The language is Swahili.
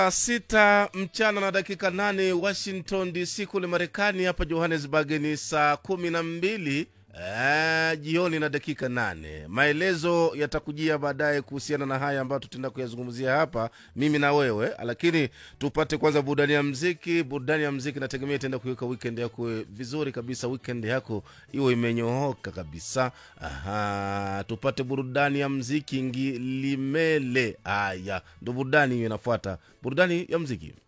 saa sita mchana na dakika nane washington dc kule marekani hapa johannesburg ni saa kumi na mbili eh, jioni na dakika nane maelezo yatakujia baadaye kuhusiana na haya ambayo tutaenda kuyazungumzia hapa mimi na wewe lakini tupate kwanza burudani ya mziki burudani ya mziki nategemea itaenda kuiweka weekend yako vizuri kabisa weekend yako iwe imenyooka kabisa Aha, tupate burudani ya mziki ngilimele haya ndo burudani hiyo inafuata burudani ya mziki